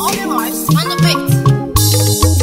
All your lives on the beat.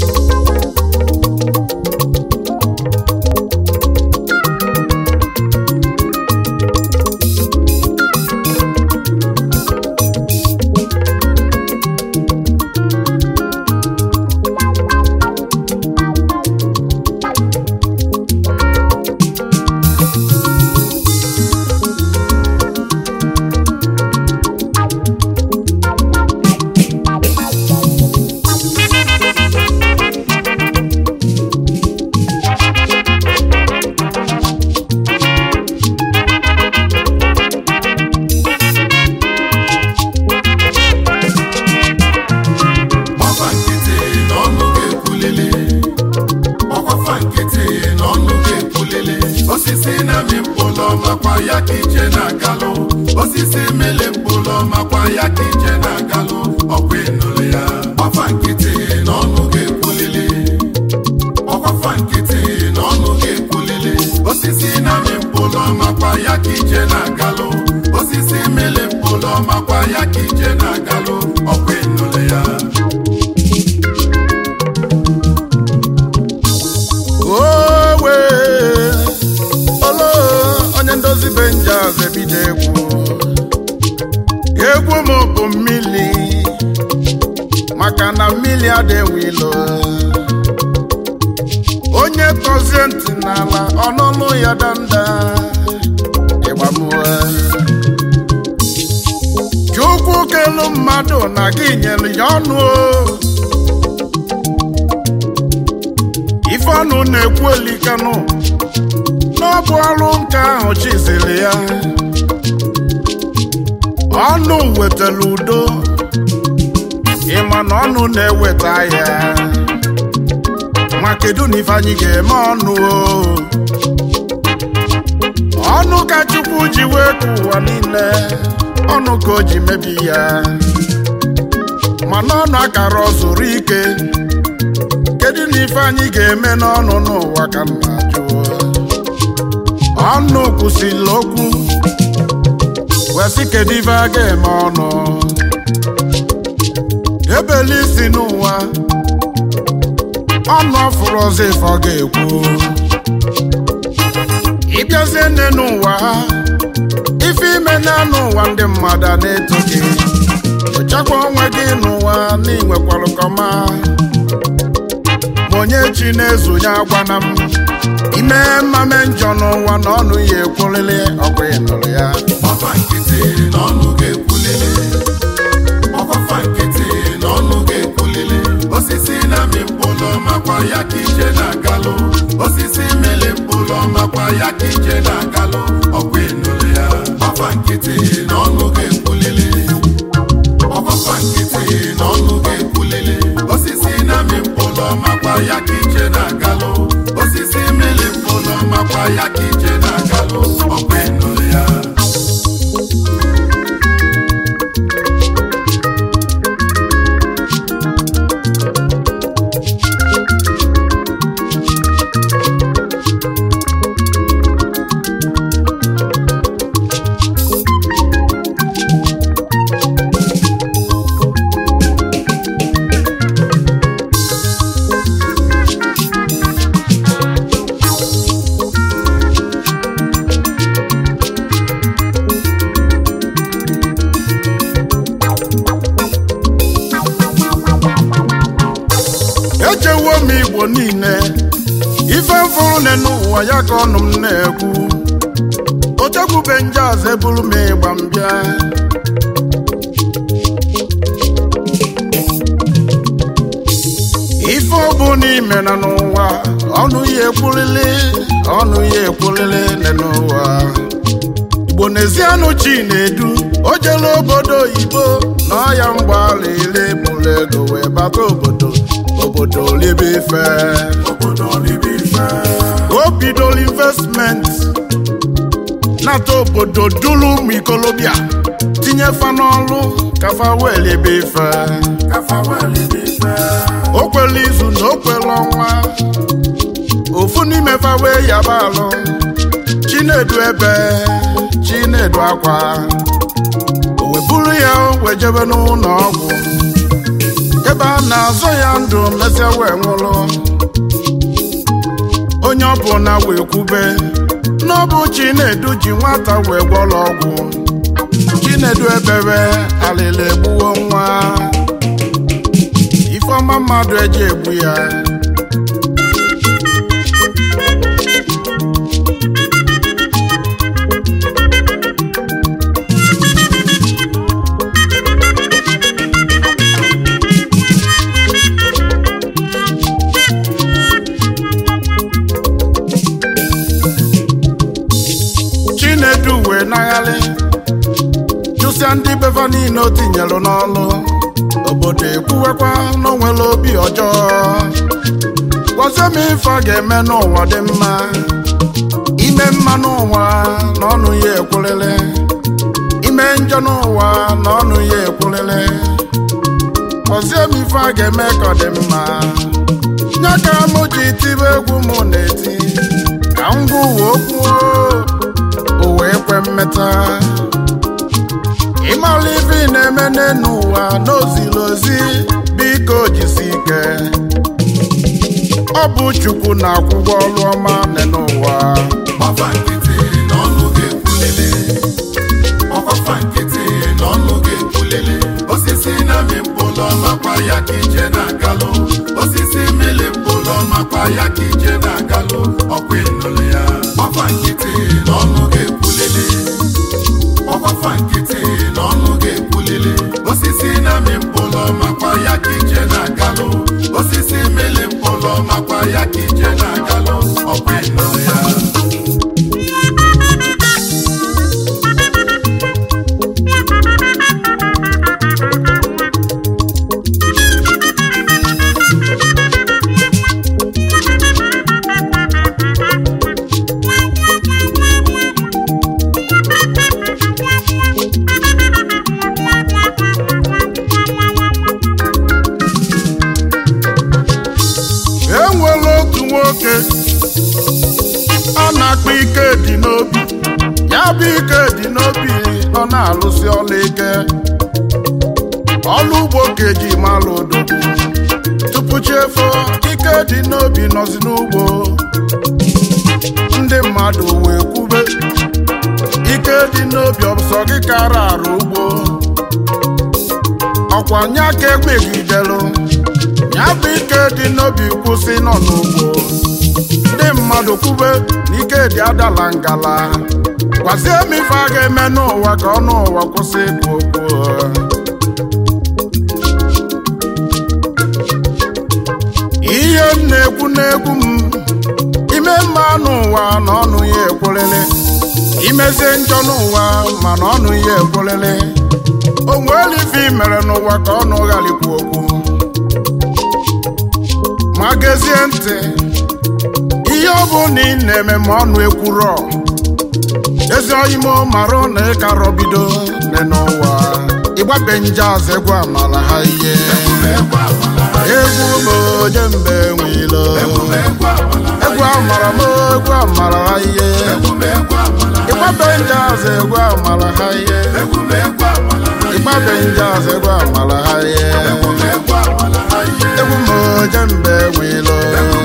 Gbakwa nkịtị na ọnụ ga-ekwulili Gbakwafa nkịtị na ọnụ ga-ekwulili Osisi na-amị mkpụrụ makwa ya ka ije na-agalụ Osisi mele mkpụrụ makwa ya ka ije na-agalụ Ọkwa ịnụlụ ya Gbakwa nkịtị na ọnụ ga-ekwulili Gbakwafa nkịtị na ọnụ ga-ekwulili Osisi na-amị mkpụrụ makwa ya ka ije na-agalụ Osisi mele mkpụrụ makwa ya ka ije na-agalụ Ọkwa ịnụlụ ya owe olo onye ndozi benjaz ebido egwu egwu m bụ mmili maka na mmili adịghị ilo onye tọzie ntị n'ala ọnụnụ ya danda ịgbamue chukwu kelu mmadụ na gị nyere ya ọnụ o ife ọnụ na-ekwu elikanụ n'ọbụ ọrụ nke ahụ chizili ya ọnụ wetara udo ịma na ọnụ na-eweta ya ma kedu na ife anyị ga-eme ọnụ o ọnụ ka chukwu ji wee ka ụwa niile ọnụ ka o ji mebi ya mana ọnụ akara ọ zụrụ ike kedu na ife anyị ga-eme n'ọnụ n'ụwa ka m na-ajụ ọnụ kwụsịrị okwu wee sị kedu ife a ga-eme ọnụ ebeli isi n'ụwa ọnụ ọfụrụ ọzọ ife ọ ga-ekwu ịbịazie nne n'ụwa ife ime na n'ụwa ndị mmadụ a na-eto gị nyochakwa onwe gị n'ụwa na inwekwara kọma ma onye chi na-ezonye agwana m ime mmame njọ n'ụwa na ọnụ ya ekwulili ọkwa ị nụrụ ya Gbakwa nkịtị na ọnụ ga-ekwulili Gbakwafa nkịtị na ọnụ ga-ekwulili Osisi na-amị mkpụrụ makwa ya ka ije na-agalụ Osisi mele mkpụrụ makwa ya ka ije na-agalụ Ọkwa ịnụrụ ya Gbakwa nkịtị na ọnụ ga-ekwulili Gbakwafa nkịtị na ọnụ ga-ekwulili Osisi na-amị mkpụrụ makwa ya ka ije na-agalụ Osisi mele mkpụrụ makwa ya ka ije na-agalụ Ọkwa ịnụrụ ya echewo m igbo niile ife mfụrụ ne n'ụwa ya ka ọnụ m na-ekwu ochekwube njaz eburu m ịgba m bịa ife ọ bụ n'ime na n'ụwa ọnụ ya ekwulili ọnụ ya ekwulili ne n'ụwa igbo n'ezianụ chi na-edu o jela obodo oyibo na ọya mgbaala ile bụrụ ego wee bata obodo obodo libe ife obodo libe ife o bidoro investment nata obodo duru ụmụ ikolobịa tinye fa n'ọrụ ka fa wee libe ife kafa wee libe ife o kwere izu na o kwere ọnwa ofu n'ime fa wee yaba alụ chinedu ebe chinedu akwa o wee buru ya wee jebe n'ụlọ ọgwụ ebe a na-azọ ya ndụ mesịa wee nwụrụ onye ọ bụ na wee kwube n'ọbụ chinedu ji nwata wee gwọrọ ọgwụ chinedu ebebe alịla egbuwo nwa ifeọma mmadụ eji egbu ya chinedu wee nagharị chụsịa ndị befa niile o tinyelụ n'ọlụ obodo ekwuwekwa na o nwere obi ọjọọ gwazie m ife a ga-eme n'ụwa dị mma ime mma n'ụwa na ọnụ ya ekwulele ime njọ n'ụwa na ọnụ ya ekwulele gwazie m ife a ga-eme ka ọ dị mma nye ka mụ ji tibe egwu mụ na-eti ka m gwa uwe okwu o wee kwe mmeta ịmala ife ị na-eme n'enu ụwa n'ozili ozi biko jisi ike ọ bụ chukwu na-akwụgwọ ọrụ ọma n'ụwa Ọkwafa nkịtị na ọnụ ga-ekwulele ọkwafa nkịtị na ọnụ ga-ekwulele osisi na-amị mkpụrụ makwa ya ka ije na-agalụ osisi mmiri mkpụrụ makwa ya ka ije na-agalụ ọkwa ịnụlụ ya ọkwa nkịtị na ọnụ ga-ekwulele ọkwafa nkịtị na ọnụ ga-ekwulele osisi na-amị mkpụrụ makwa ya ka ije na-agalụ osisi mmiri mkpụrụ makwa ya ka ije na-agalụ ọkwa ịnụlụ ya e nwere otu nwoke a na-akpọ ike dị n'obi ya bụ ike dị n'obi ọ na-alụsi ọla ike ọlụ ugbo ka eji malụ odogwu tupu chefo ike dị n'obi nọzi n'ugbo ndị mmadụ wee kwube ike dị n'obi ọsọ gị kara arụ ugbo ọkwa nya ka ekpegidelụ ya bụ ike dị n'obi kwụsị nọ n'ugbo ndị mmadụ kwube na ike dị adala ngala gwazie m ife a ga-eme n'ụwa ka ọnụ ụwa kwụsị ịkụ okwu ihe m na-ekwu n'egwu m ime mma n'ụwa na ọnụ ya ekwelele imezie njọ n'ụwa mana ọnụ ya ekwelele o nweela ife i mere n'ụwa ka ọnụ ghara ikwu okwu ma gezie ntị ihe ọ bụ na ị na-eme ma ọnụ ekwurọ ezi oyimo mara na ịkarọ bido nne n'ụwa ịgbabe nje azụ egwu amala ha ihe egwu m oje mbe nwilo egwu amara m egwu amara ha ihe ịgbabe nje azụ egwu amala ha ihe ịgbabe nje azụ egwu amala ha ihe egwu m oje mbe nwilo